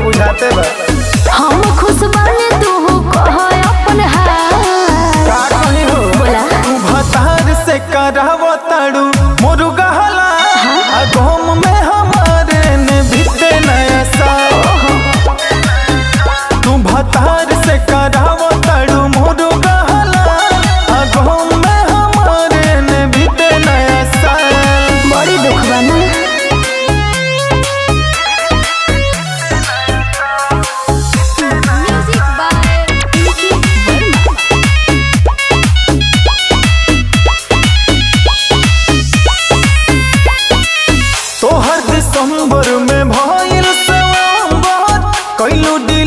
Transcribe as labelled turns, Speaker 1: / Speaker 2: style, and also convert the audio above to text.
Speaker 1: बुझाते बा
Speaker 2: हम खुश बानी तू कह अपन हाल
Speaker 1: का कही हो
Speaker 2: बोला
Speaker 1: तू भतार से कराव ताड़ू मोरू गहला आ गोम में हमारे ने बीते नया साल तू भतार से कराव ताड़ू मोरू गहला आ गोम में हमारे ने बीते नया साल
Speaker 2: बड़ी दुख बा ना म्यूजिक बाय पीके वर्मा
Speaker 1: तोहर दिसंबर में भइल सवार कैलू